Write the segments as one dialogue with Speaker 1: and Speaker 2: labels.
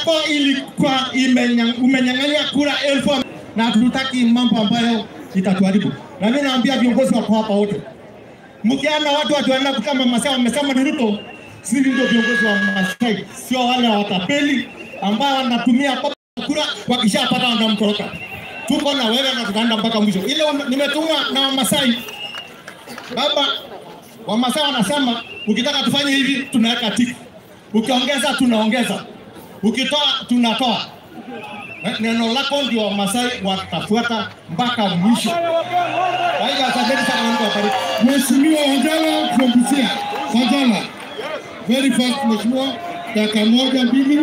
Speaker 1: yako ilikuwa imenya- umenyang'anywa kura elfu na hatutaki mambo ambayo itatuharibu. Na mimi naambia viongozi wako hapa wote, mkiana watu watuenda kama Masai wamesema ni Ruto, sisi ndio viongozi wa Masai, sio wale watapeli ambao wanatumia papa kura, wakishapata wanamtoroka. Tuko na wewe na tutaenda mpaka mwisho. Ile wame- nimetumwa na Wamasai baba, Wamasai wanasema ukitaka tufanye hivi tunaweka tiki, ukiongeza tunaongeza, ukitoa tunatoa. Eh, Neno lako ndio Wamasai watafuata mpaka mwisho. Kwa hivyo asanteni sana, Mungu awabariki.
Speaker 2: Mheshimiwa Wanjala from Busia. Wanjala. Very fast Mheshimiwa. Dakika moja mbili.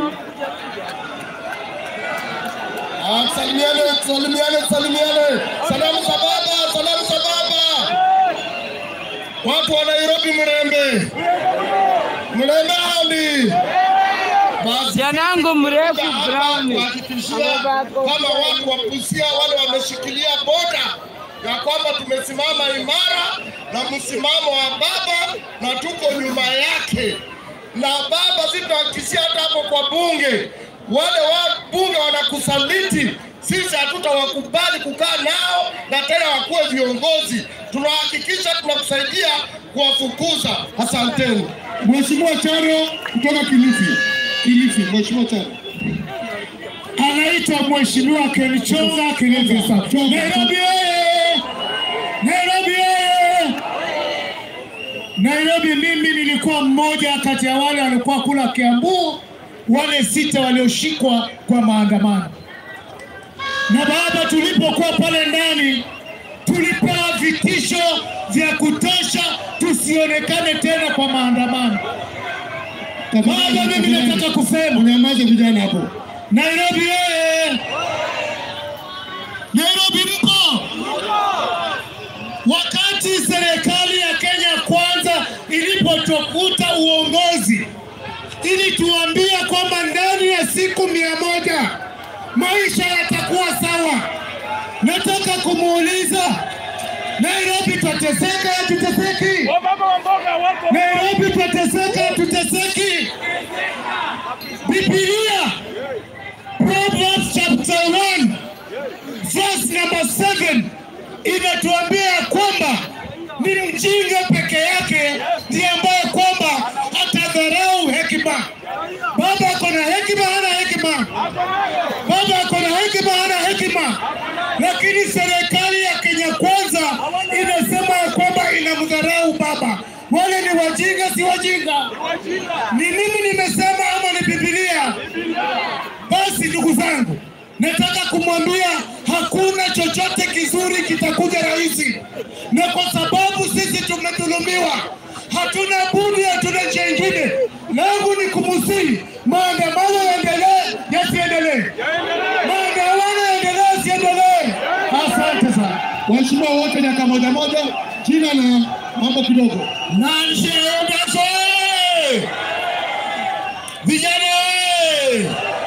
Speaker 1: Ah, Salimiane, salimiane, salimiane. Salamu za baba, salamu za baba. Watu wa Nairobi mrembe. Mrembe hadi. Basi
Speaker 3: Janangu mrefu brown.
Speaker 1: kuhakikishia kama watu wa Busia wale wameshikilia boda ya kwamba tumesimama imara na msimamo wa baba na tuko nyuma yake, na baba sitahakikishia hata hapo kwa bunge, wale wa bunge wanakusaliti sisi hatutawakubali kukaa nao na tena wakuwe viongozi. Tunahakikisha tunakusaidia kuwafukuza. Asanteni.
Speaker 2: Mheshimiwa Charo kutoka Kilifi. Kilifi. Mheshimiwa Charo.
Speaker 4: anaitwa Mheshimiwa Kenichonga Kilifi. Nairobi oye! Nairobi oye! Nairobi, mimi nilikuwa mmoja kati ya wale walikuwa kula Kiambu, wale sita walioshikwa kwa maandamano. Na baba, tulipokuwa pale ndani, tulipewa vitisho vya kutosha tusionekane tena kwa maandamano. Baba, mimi nataka kusema
Speaker 2: Unyamaze vijana hapo.
Speaker 4: Nairobi oye! Nairobi mpo? Wakati serikali ya Kenya kwanza ilipotokuta uongozi, ilituambia kwamba ndani ya siku mia moja maisha yatakuwa sawa. Nataka kumuuliza Nairobi, twateseka tuteseki? Nairobi, twateseka tuteseki? Biblia Proverbs chapter 1 verse number 7 inatuambia ya kwamba ni mjinga peke yake ndiye ambaye kwamba atadharau hekima. Baba ako na hekima, hana hekima? Baba ako na hekima, hana hekima? Lakini serikali ya Kenya Kwanza inasema ya kwamba inamdharau baba. Wale ni wajinga, si wajinga? Ni mimi nimesema ama ni Biblia? Basi ndugu zangu, nataka kumwambia hakuna chochote kizuri kitakuja rahisi, na kwa sababu sisi tumedhulumiwa, hatuna budi, hatuna njia ingine. Langu ni kumusihi maandamano yaendelee, yasiendelee? Maandamano yaendelee, yasiendelee? Asante sana.
Speaker 2: Waheshimiwa wote dakika moja moja. Jina na mambo kidogo.
Speaker 4: Nancy Odas oye! Vijana oye!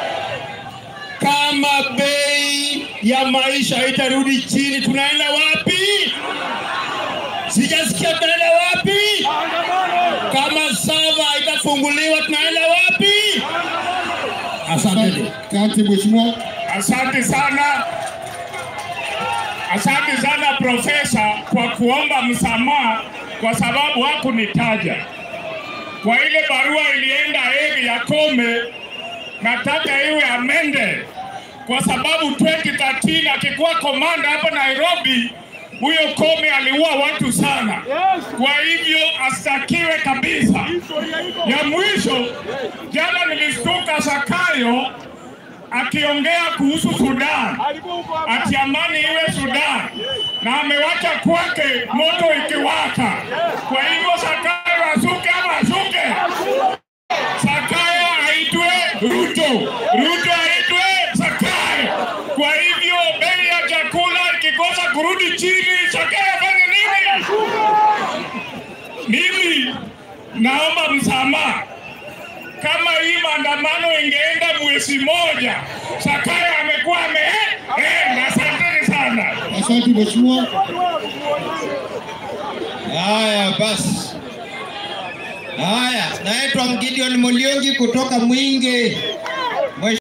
Speaker 4: Kama bei ya maisha itarudi chini, tunaenda wapi? Sijasikia tunaenda wapi? Kama sava itafunguliwa, tunaenda wapi? Asante,
Speaker 2: Asante Mheshimiwa.
Speaker 4: asante sana, asante sana profesa kwa kuomba msamaha kwa sababu hakunitaja kwa ile barua ilienda heri ya Kome, nataka iwe amende kwa sababu 2013 akikuwa komanda hapa Nairobi, huyo Kome aliua watu sana. Kwa hivyo astakiwe kabisa. Ya mwisho, jana nilistuka Sakayo akiongea kuhusu Sudan, ati amani iwe Sudan, na amewacha kwake moto ikiwaka. Kwa hivyo Sakayo asuke ama asuke? Sakayo aitwe Ruto, Ruto aitwe Sakayo. Kwa hivyo bei ya chakula ikikosa kurudi chini, Sakayo afanye nini? Mimi naomba msamaha kama hii maandamano ingeenda mwezi moja, Sakayo amekuwa ameenda. Asanteni sana.
Speaker 2: Asante Mheshimiwa.
Speaker 1: Haya basi, haya, naitwa Gideon Muliongi kutoka Mwingi.